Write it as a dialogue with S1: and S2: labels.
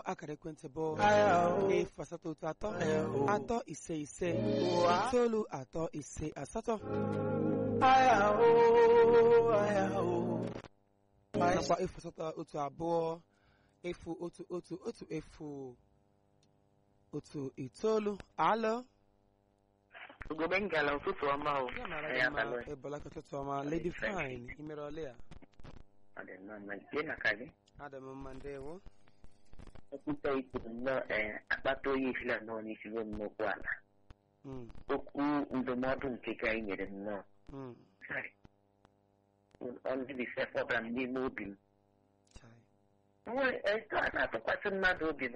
S1: akara ekwentị bụ
S2: Aya o.
S1: efu asatọ otu atọ
S2: Aya o.
S1: atọ ise ise
S2: Ụwa.
S1: itoolu atọ ise asatọ
S2: Aya o, aya o.
S1: nakwa efu asatọ otu abụọ efu otu otu otu efu otu itoolu alụ
S3: Ugogbe ngala ụtụtụ ọma o.
S1: ya mara
S3: Anyị
S1: gị mma
S3: abalị.
S1: ebola kọtụtụ ọma lady fine imere ole ya
S3: Ọ dị nnọọ mma. Jee maka gị.
S1: adị m mma ndewo
S3: Okwute ikwuru nnọọ ee akpata oyi esila nnọọ n'isigo m n'okwu ala.
S1: Mm,
S3: Okwu ndụmọdụ nke ka anyị nyere m nnọọ.
S1: mm,
S3: Sorry. Ọ ndịbise fọbara m n'ime obi m.
S1: chai.
S3: Nwere eto a na-atụkwasị mmadụ obi